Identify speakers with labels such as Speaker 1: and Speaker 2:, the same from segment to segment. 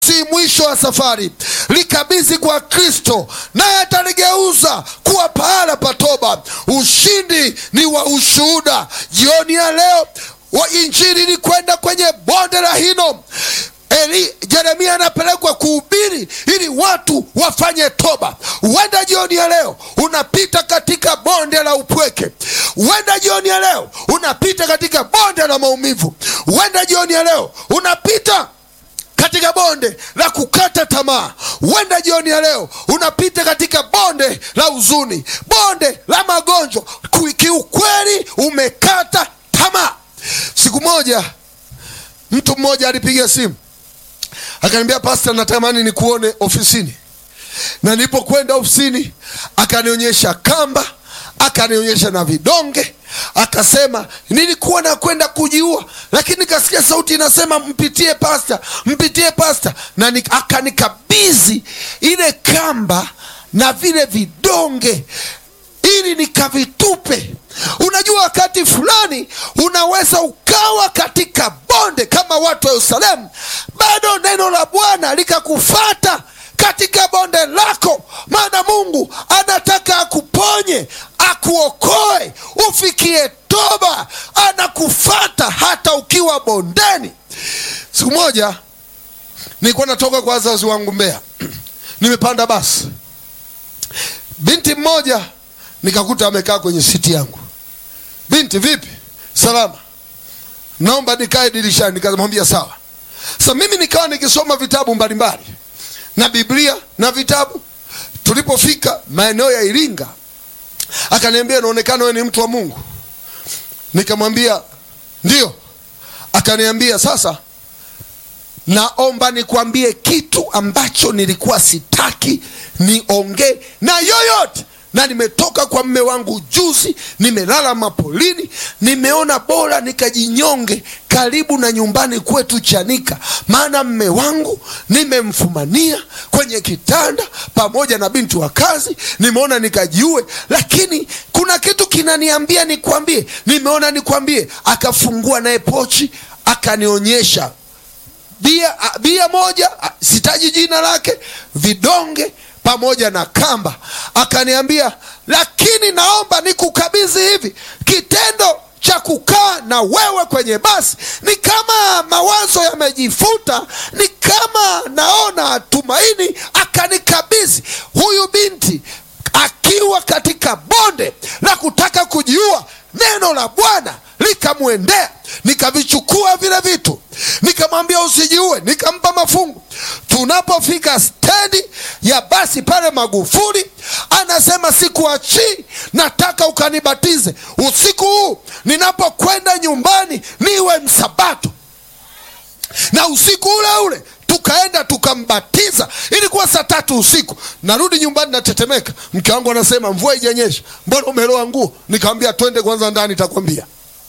Speaker 1: si mwisho wa safari. Likabidhi kwa Kristo, naye ataligeuza kuwa pahala pa toba. Ushindi ni wa ushuhuda. Jioni ya leo wa injili ni kwenda kwenye bonde la Hinomu. Eli, Yeremia anapelekwa kuhubiri ili watu wafanye toba. Huenda jioni ya leo unapita katika bonde la upweke. Huenda jioni ya leo unapita katika bonde la maumivu. Huenda jioni ya leo unapita katika bonde la kukata tamaa. Huenda jioni ya leo unapita katika bonde la huzuni, bonde la magonjwa. Ku- Kiukweli umekata tamaa. Siku moja mtu mmoja alipiga simu akaniambia, Pasta, natamani nikuone ofisini. Na nilipokwenda ofisini, akanionyesha kamba, akanionyesha na vidonge, akasema nilikuwa nakwenda kujiua, lakini nikasikia sauti inasema mpitie pasta, mpitie pasta, na ni, akanikabidhi ile kamba na vile vidonge ili nikavitupe. Unajua, wakati fulani unaweza ukawa katika bonde kama watu wa Yerusalemu, bado neno la Bwana likakufata katika bonde lako, maana Mungu anataka akuponye, akuokoe, ufikie toba. Anakufata hata ukiwa bondeni. Siku moja nilikuwa natoka kwa wazazi wangu Mbeya, nimepanda basi, binti mmoja nikakuta amekaa kwenye siti yangu. Binti, vipi? Salama, naomba nikae dirishani. Nikamwambia sawa. Sasa mimi nikawa nikisoma vitabu mbalimbali na Biblia na vitabu. Tulipofika maeneo ya Iringa, akaniambia inaonekana wewe ni mtu wa Mungu. Nikamwambia ndio. Akaniambia sasa, naomba nikwambie kitu ambacho nilikuwa sitaki niongee na yoyote na nimetoka kwa mme wangu juzi, nimelala mapolini, nimeona bora nikajinyonge karibu na nyumbani kwetu Chanika, maana mme wangu nimemfumania kwenye kitanda pamoja na binti wa kazi, nimeona nikajiue, lakini kuna kitu kinaniambia nikwambie, nimeona nikwambie. Akafungua naye pochi, akanionyesha bia, a- bia moja, a- sitaji jina lake, vidonge pamoja na kamba. Akaniambia, lakini naomba nikukabidhi hivi. Kitendo cha kukaa na wewe kwenye basi ni kama mawazo yamejifuta, ni kama naona tumaini. Akanikabidhi huyu binti akiwa katika bonde la kutaka kujiua, neno la Bwana likamwendea, nikavichukua vile vitu, nikamwambia usijiue, nikampa mafungu. Tunapofika stendi ya basi pale Magufuli, anasema sikuachii, nataka ukanibatize usiku huu, ninapokwenda nyumbani niwe msabato na usiku ule ule tukaenda tukambatiza. Ilikuwa saa tatu usiku, narudi nyumbani natetemeka. Mke wangu anasema mvua ijanyesha, mbona umeloa nguo? Nikamwambia twende kwanza ndani, takwambia.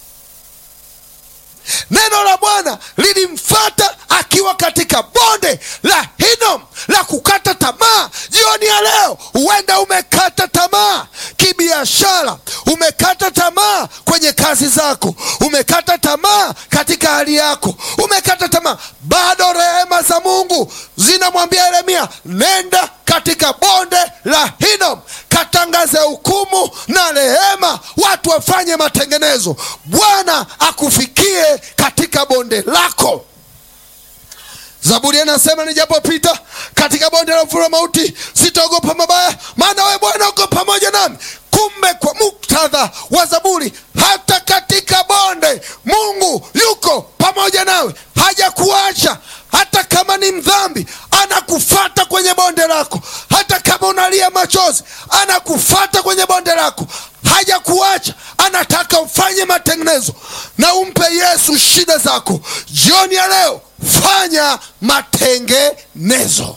Speaker 1: Neno la Bwana lilimfata akiwa katika bonde la Hinom la kukata tamaa. Jioni ya leo, huenda umekata tamaa kibiashara, umekata tamaa kwenye kazi zako, umekata tamaa katika hali yako, umekata tamaa. Bado rehema za Mungu zinamwambia Yeremia, nenda katika bonde la Hinom, katangaze hukumu na rehema, watu wafanye matengenezo. Bwana akufikie katika bonde lako. Zaburi anasema nijapopita katika bonde la uvuli wa mauti sitaogopa mabaya, maana wewe Bwana uko pamoja nami. Kumbe kwa muktadha wa Zaburi, hata katika bonde Mungu yuko pamoja nawe, hajakuacha. Hata kama ni mdhambi, anakufata kwenye bonde lako. Hata kama unalia machozi, anakufata kwenye bonde lako, hajakuacha. Anataka ufanye matengenezo na umpe Yesu shida zako. Jioni ya leo, fanya matengenezo.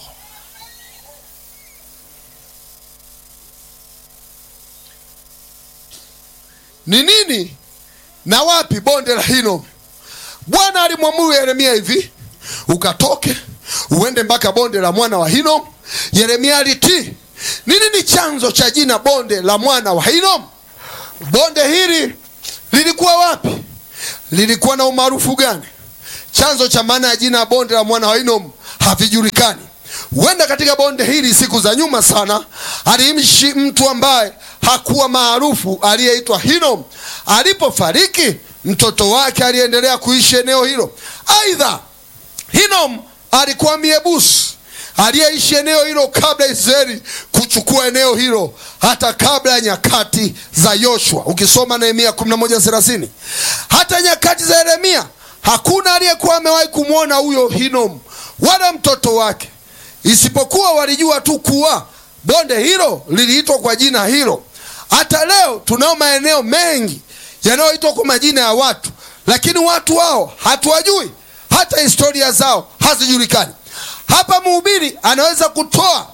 Speaker 1: Ni nini na wapi bonde la Hinomu? Bwana alimwamuru Yeremia hivi, ukatoke uende mpaka bonde la mwana wa Hinomu. Yeremia alitii. Ni nini chanzo cha jina bonde la mwana wa Hinomu? Bonde hili lilikuwa wapi? Lilikuwa na umaarufu gani? Chanzo cha maana ya jina bonde la mwana wa Hinomu havijulikani. Huenda katika bonde hili siku za nyuma sana aliishi mtu ambaye hakuwa maarufu aliyeitwa Hinom. Alipofariki, mtoto wake aliendelea kuishi eneo hilo. Aidha, Hinom alikuwa Myebusi aliyeishi eneo hilo kabla Israeli kuchukua eneo hilo, hata kabla ya nyakati za Yoshua. Ukisoma Nehemia 11:30 hata nyakati za Yeremia hakuna aliyekuwa amewahi kumwona huyo Hinom wala mtoto wake, isipokuwa walijua tu kuwa bonde hilo liliitwa kwa jina hilo. Hata leo tunao maeneo mengi yanayoitwa kwa majina ya watu, lakini watu wao hatuwajui, hata historia zao hazijulikani. Hapa mhubiri anaweza kutoa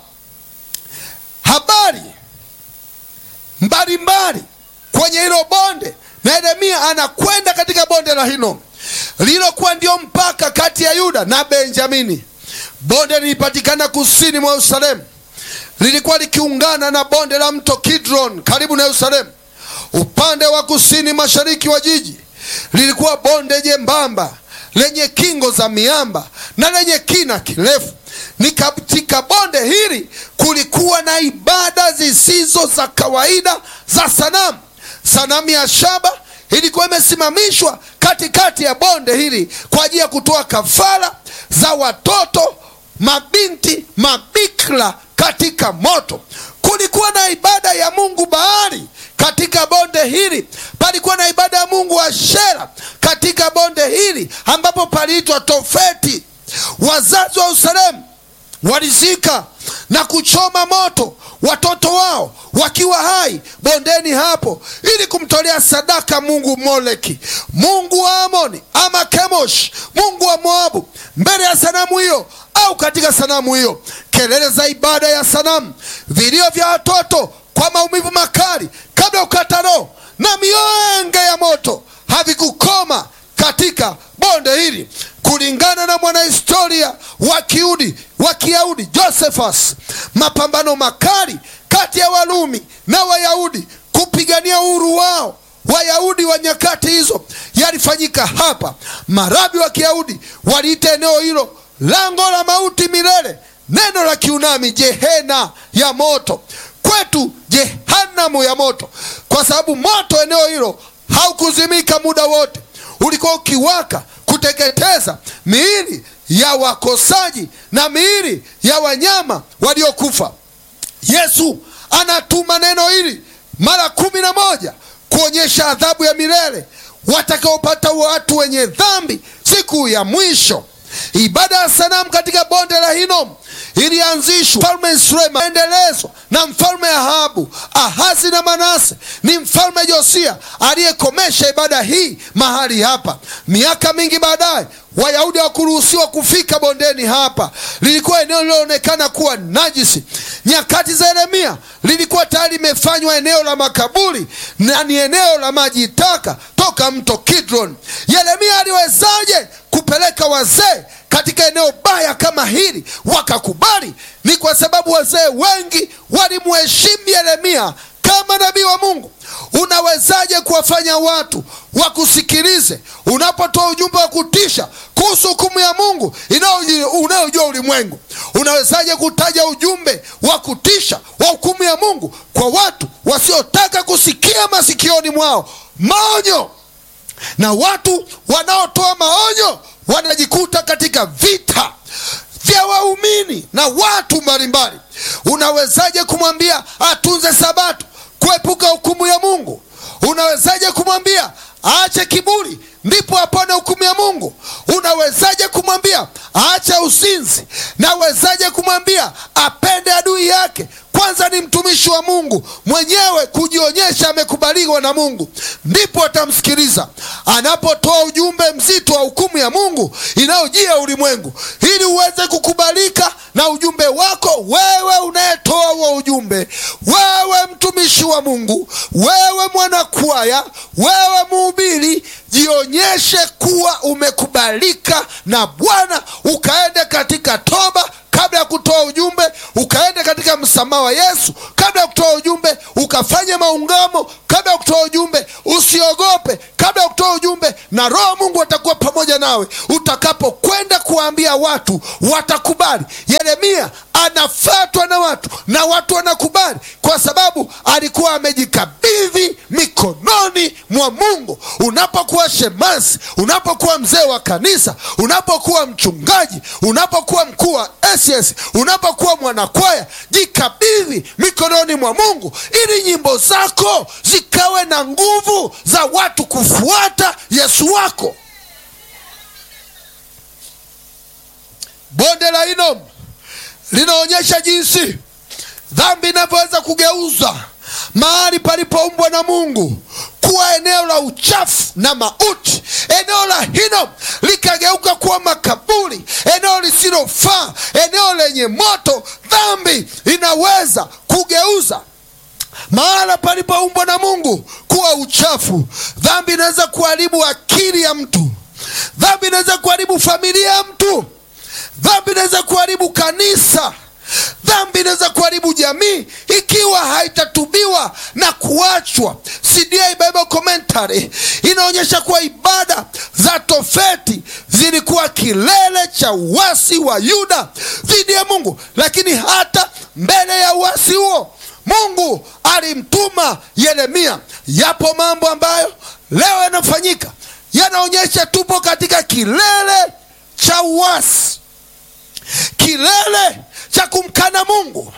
Speaker 1: habari mbalimbali kwenye hilo bonde, na Yeremia anakwenda katika bonde la Hinom lililokuwa ndio mpaka kati ya Yuda na Benjamini. Bonde lilipatikana kusini mwa Yerusalemu, lilikuwa likiungana na bonde la mto Kidron karibu na Yerusalemu. Upande wa kusini mashariki wa jiji lilikuwa bonde jembamba lenye kingo za miamba na lenye kina kirefu. Ni katika bonde hili kulikuwa na ibada zisizo za kawaida za sanamu. Sanamu ya shaba ilikuwa imesimamishwa katikati ya bonde hili kwa ajili ya kutoa kafara za watoto, mabinti, mabikira katika moto. Kulikuwa na ibada ya mungu Baali katika bonde hili. Palikuwa na ibada ya mungu Ashera katika bonde hili ambapo paliitwa Tofeti. Wazazi wa Yerusalemu walizika na kuchoma moto watoto wao wakiwa hai bondeni hapo, ili kumtolea sadaka mungu Moleki, mungu wa Amoni ama Kemosh, mungu wa Moabu, mbele ya sanamu hiyo au katika sanamu hiyo. Kelele za ibada ya sanamu, vilio vya watoto kwa maumivu makali kabla ya kukata roho na mienge ya moto havikukoma katika bonde hili. Kulingana na mwanahistoria wa Kiyahudi wa Kiyahudi Josephus, mapambano makali kati ya Warumi na Wayahudi kupigania uhuru wao Wayahudi wa nyakati hizo yalifanyika hapa. Marabi wa Kiyahudi waliita eneo hilo lango la mauti milele, neno la Kiunani jehena ya moto, kwetu jehanamu ya moto, kwa sababu moto eneo hilo haukuzimika muda wote, ulikuwa ukiwaka kuteketeza miili ya wakosaji na miili ya wanyama waliokufa. Yesu anatuma neno hili mara kumi na moja kuonyesha adhabu ya milele watakaopata watu wenye dhambi siku ya mwisho. Ibada ya sanamu katika bonde la Hinom ilianzishwa mfalme Suleiman, endelezwa na mfalme Ahabu. Ahazi na Manase ni mfalme Josia aliyekomesha ibada hii mahali hapa. Miaka mingi baadaye, Wayahudi hawakuruhusiwa kufika bondeni hapa, lilikuwa eneo lililoonekana kuwa najisi. Nyakati za Yeremia lilikuwa tayari limefanywa eneo la makaburi na ni eneo la maji taka toka mto Kidron. Yeremia aliwezaje kupeleka wazee katika eneo baya kama hili wakakubali? Ni kwa sababu wazee wengi walimheshimu Yeremia kama nabii wa Mungu. Unawezaje kuwafanya watu wakusikilize unapotoa ujumbe wa kutisha kuhusu hukumu ya Mungu unayojua ulimwengu? Unawezaje kutaja ujumbe wa kutisha wa hukumu ya Mungu kwa watu wasiotaka kusikia masikioni mwao maonyo? Na watu wanaotoa maonyo wanajikuta katika vita vya waumini na watu mbalimbali. Unawezaje kumwambia atunze Sabato kuepuka hukumu ya Mungu? Unawezaje kumwambia aache kiburi ndipo apone hukumu ya Mungu? Unawezaje kumwambia aache uzinzi? Nawezaje kumwambia apende adui yake? Kwanza ni mtumishi wa Mungu mwenyewe kujionyesha amekubaliwa na Mungu, ndipo atamsikiliza anapotoa ujumbe mzito wa hukumu ya Mungu inayojia ulimwengu, ili uweze kukubalika na ujumbe wako wewe unayetoa huo ujumbe, wewe mtumishi wa Mungu, wewe mwanakwaya, wewe mhubiri, jionyeshe kuwa umekubalika na Bwana, ukaende katika toba kabla ya kutoa ujumbe, ukaende katika msamaha wa Yesu kabla ya kutoa ujumbe, ukafanye maungamo kabla ya kutoa ujumbe, usiogope kabla ya kutoa ujumbe, na roho mungu atakuwa pamoja nawe utakapokwenda kuwaambia watu watakubali yeremia anafatwa na watu na watu wanakubali kwa sababu alikuwa amejikabidhi mikononi mwa mungu unapokuwa shemasi unapokuwa mzee wa kanisa unapokuwa mchungaji unapokuwa mkuu wa ss unapokuwa mwanakwaya jikabidhi mikononi mwa mungu ili nyimbo zako zikawe na nguvu za watu kufuata yesu wako bonde la inom linaonyesha jinsi dhambi inavyoweza kugeuza mahali palipoumbwa na mungu kuwa eneo la uchafu na mauti eneo la hinom likageuka kuwa makaburi eneo lisilofaa eneo lenye moto dhambi inaweza kugeuza mahala palipoumbwa na mungu kuwa uchafu dhambi inaweza kuharibu akili ya mtu dhambi inaweza kuharibu familia ya mtu dhambi inaweza kuharibu kanisa dhambi inaweza kuharibu jamii ikiwa haitatubiwa na kuachwa cda bible commentary inaonyesha kuwa ibada za tofeti zilikuwa kilele cha uasi wa yuda dhidi ya mungu lakini hata mbele ya uasi huo mungu alimtuma yeremia yapo mambo ambayo leo yanafanyika yanaonyesha tupo katika kilele cha uasi kilele cha kumkana mungu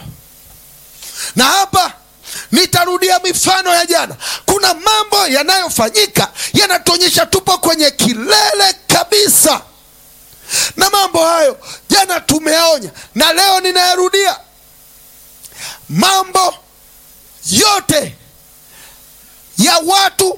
Speaker 1: na hapa nitarudia mifano ya jana kuna mambo yanayofanyika yanatuonyesha tupo kwenye kilele kabisa na mambo hayo jana tumeyaonya na leo ninayarudia mambo yote ya watu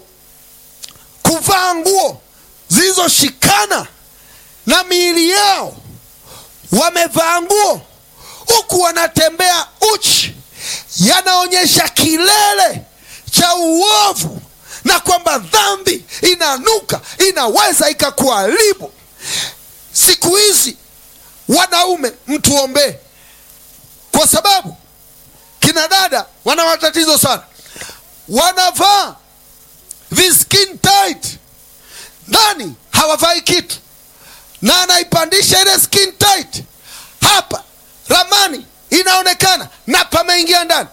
Speaker 1: kuvaa nguo zilizoshikana na miili yao wamevaa nguo huku wanatembea uchi yanaonyesha kilele cha uovu na kwamba dhambi inanuka inaweza ikakuharibu siku hizi wanaume mtuombee kwa sababu kina dada wana matatizo sana wanavaa viskin tight ndani hawavai kitu na anaipandisha ile skin tight hapa ramani inaonekana na pameingia ndani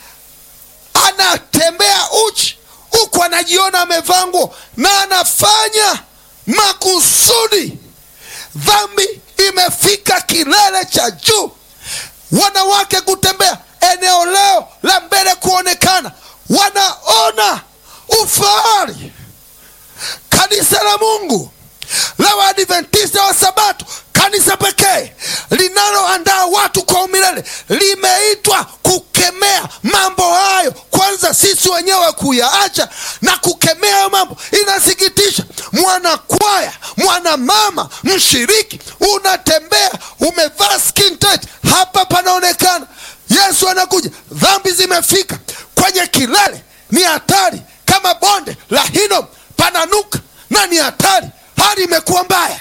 Speaker 1: anatembea uchi huku anajiona amevaa nguo na anafanya makusudi dhambi imefika kilele cha juu wanawake kutembea eneo leo la mbele kuonekana wanaona ufahari kanisa la mungu la waadventista wa sabato kanisa pekee linaloandaa watu kwa umilele limeitwa kukemea mambo hayo kwanza sisi wenyewe kuyaacha na kukemea hayo mambo inasikitisha mwanakwaya mwanamama mshiriki unatembea umevaa skin tight hapa panaonekana yesu anakuja dhambi zimefika kwenye kilele ni hatari kama bonde la hinom pananuka na ni hatari hali imekuwa mbaya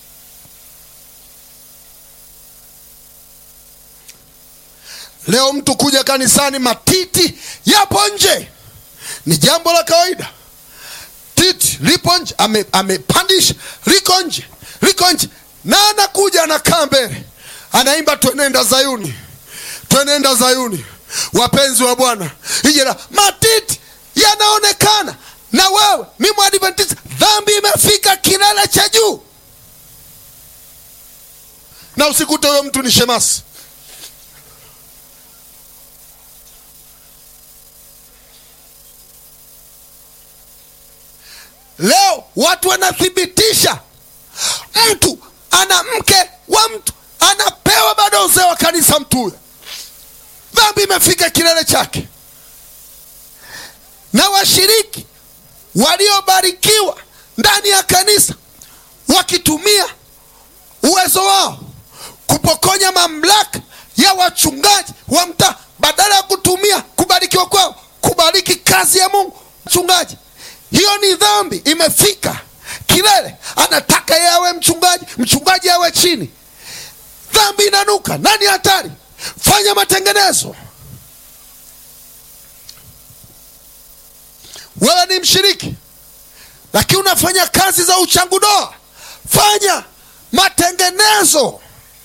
Speaker 1: leo mtu kuja kanisani matiti yapo nje ni jambo la kawaida titi lipo nje ame- amepandisha liko nje liko nje na anakuja anakaa mbele anaimba twenenda zayuni twenenda zayuni wapenzi wa bwana ijera matiti yanaonekana na wewe ni mwadventista dhambi imefika kilele cha juu na usikute huyo mtu ni shemasi leo watu wanathibitisha mtu ana mke wa mtu anapewa bado uzee wa kanisa mtu huyo dhambi imefika kilele chake na washiriki waliobarikiwa ndani ya kanisa wakitumia uwezo wao kupokonya mamlaka ya wachungaji wa mtaa badala ya kutumia kubarikiwa kwao kubariki kazi ya mungu mchungaji hiyo ni dhambi imefika kilele anataka yeye awe mchungaji mchungaji awe chini dhambi inanuka nani hatari fanya matengenezo wewe ni mshiriki lakini unafanya kazi za uchangu ndoa, fanya matengenezo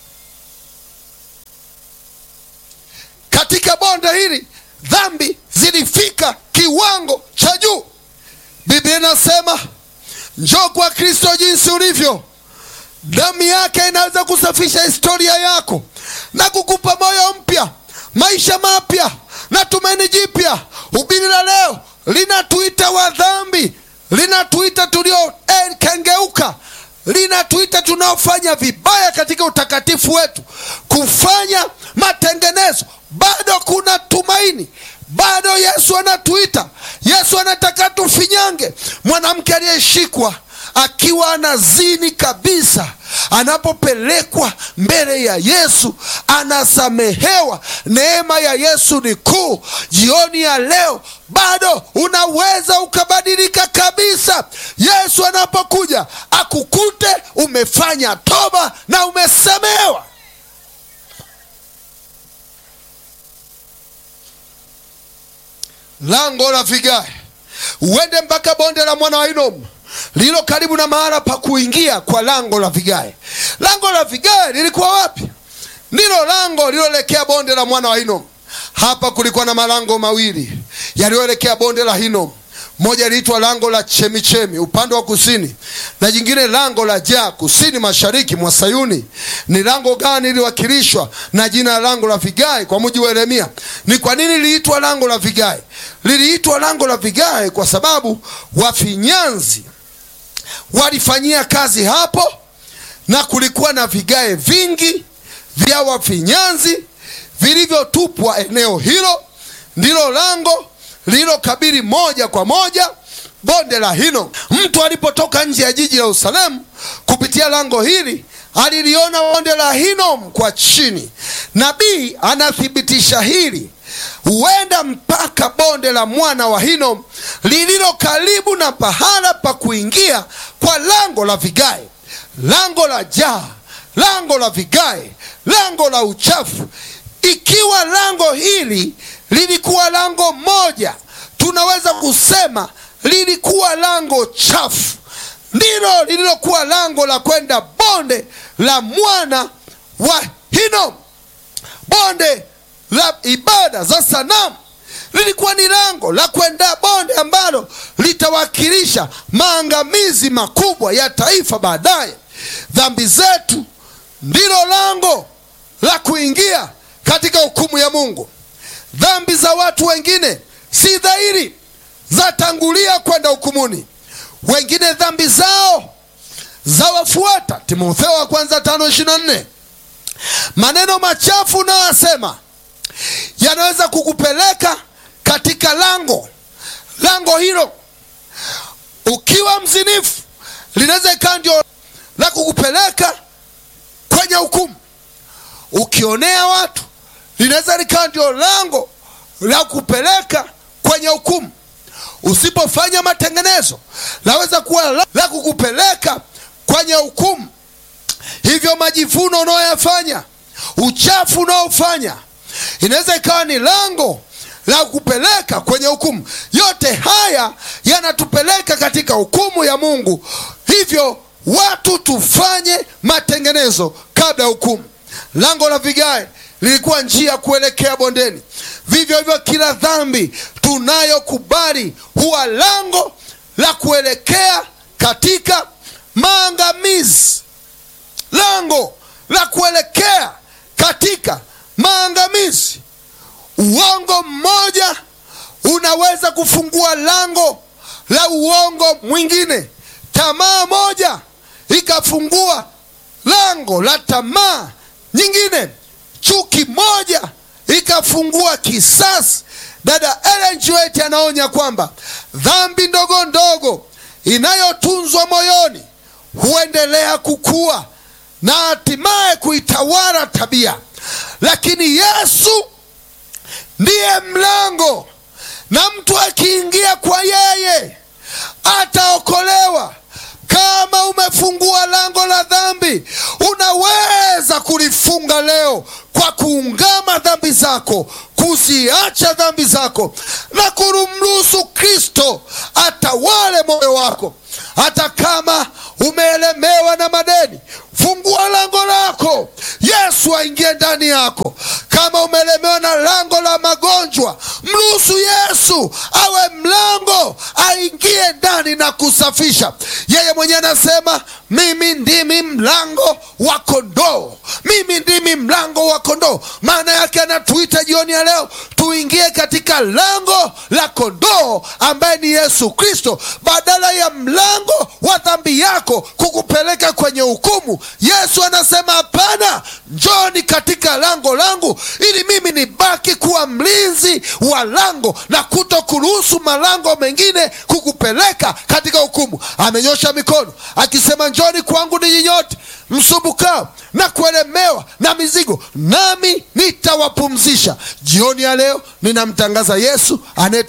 Speaker 1: katika bonde hili. Dhambi zilifika kiwango cha juu. Biblia inasema njoo kwa Kristo jinsi ulivyo, damu yake inaweza kusafisha historia yako na kukupa moyo mpya, maisha mapya na tumaini jipya. Hubiri la leo linatuita wa dhambi, linatuita tuliokengeuka, linatuita tunaofanya vibaya katika utakatifu wetu, kufanya matengenezo. Bado kuna tumaini, bado Yesu anatuita. Yesu anataka tufinyange. Mwanamke aliyeshikwa akiwa anazini kabisa, anapopelekwa mbele ya Yesu anasamehewa. Neema ya Yesu ni kuu. Jioni ya leo bado unaweza ukabadilika kabisa. Yesu anapokuja akukute umefanya toba na umesamehewa. Lango la vigae, uende mpaka bonde la mwana wa Hinomu lililo karibu na mahala pa kuingia kwa lango la vigae. Lango la vigae lilikuwa wapi? Ndilo lango lililoelekea bonde la mwana wa Hinomu. Hapa kulikuwa na malango mawili yaliyoelekea bonde la Hinomu. Moja liitwa lango la chemichemi upande wa kusini, na jingine lango la jaa kusini mashariki mwa Sayuni. Ni lango gani liliwakilishwa na jina la lango la vigae? Kwa mujibu wa Yeremia, ni kwa nini liliitwa lango la vigae? Liliitwa lango la vigae kwa sababu wafinyanzi walifanyia kazi hapo, na kulikuwa na vigae vingi vya wafinyanzi vilivyotupwa eneo hilo. Ndilo lango lililokabili moja kwa moja bonde la Hinomu. Mtu alipotoka nje ya jiji la Yerusalemu kupitia lango hili aliliona bonde la Hinomu kwa chini. Nabii anathibitisha hili, huenda mpaka bonde la mwana wa Hinomu lililo karibu na pahala pa kuingia kwa lango la vigae, lango la jaa, lango la vigae, lango la uchafu. Ikiwa lango hili lilikuwa lango moja, tunaweza kusema lilikuwa lango chafu, ndilo lililokuwa lango la kwenda bonde la mwana wa Hinomu, bonde la ibada za sanamu. Lilikuwa ni lango la kwenda bonde ambalo litawakilisha maangamizi makubwa ya taifa baadaye. Dhambi zetu ndilo lango la kuingia katika hukumu ya Mungu. Dhambi za watu wengine si dhahiri, zatangulia kwenda hukumuni. Wengine dhambi zao zawafuata. Timotheo wa kwanza tano ishirini na nne. Maneno machafu unayoyasema yanaweza kukupeleka katika lango lango hilo. Ukiwa mzinifu, linaweza ikawa ndio la kukupeleka kwenye hukumu. Ukionea watu linaweza likawa ndio lango la kupeleka kwenye hukumu. Usipofanya matengenezo, laweza kuwa la kukupeleka kwenye hukumu. Hivyo majivuno unayoyafanya, uchafu unaofanya, inaweza ikawa ni lango la kupeleka kwenye hukumu. Yote haya yanatupeleka katika hukumu ya Mungu. Hivyo watu tufanye matengenezo kabla ya hukumu. Lango la vigae lilikuwa njia ya kuelekea bondeni. Vivyo hivyo, kila dhambi tunayokubali huwa lango la kuelekea katika maangamizi, lango la kuelekea katika maangamizi. Uongo mmoja unaweza kufungua lango la uongo mwingine. Tamaa moja ikafungua lango la tamaa nyingine. Chuki moja ikafungua kisasi. Dada Ellen G. White anaonya kwamba dhambi ndogo ndogo inayotunzwa moyoni huendelea kukua na hatimaye kuitawala tabia, lakini Yesu ndiye mlango, na mtu akiingia kwa yeye ataokolewa. Kama umefungua lango la dhambi, unaweza kulifunga leo kwa kuungama dhambi zako, kuziacha dhambi zako na kumruhusu Kristo atawale moyo wako. hata kama umeelemewa na madeni, fungua lango lako, Yesu aingie ndani yako. Kama umelemewa na lango la magonjwa, mruhusu Yesu awe mlango, aingie ndani na kusafisha. Yeye mwenyewe anasema mimi ndimi mlango wa kondoo, mimi ndimi mlango wa kondoo. Maana yake anatuita jioni ya leo tuingie katika lango la kondoo ambaye ni Yesu Kristo, badala ya mlango wa dhambi yako kukupeleka kwenye hukumu. Yesu anasema hapana, njoni katika lango langu, ili mimi nibaki kuwa mlinzi wa lango na kuto kuruhusu malango mengine kukupeleka katika hukumu. Amenyosha mikono akisema, njoni kwangu ninyi nyote msumbukao na kuelemewa na mizigo, nami nitawapumzisha. Jioni ya leo ninamtangaza Yesu anaye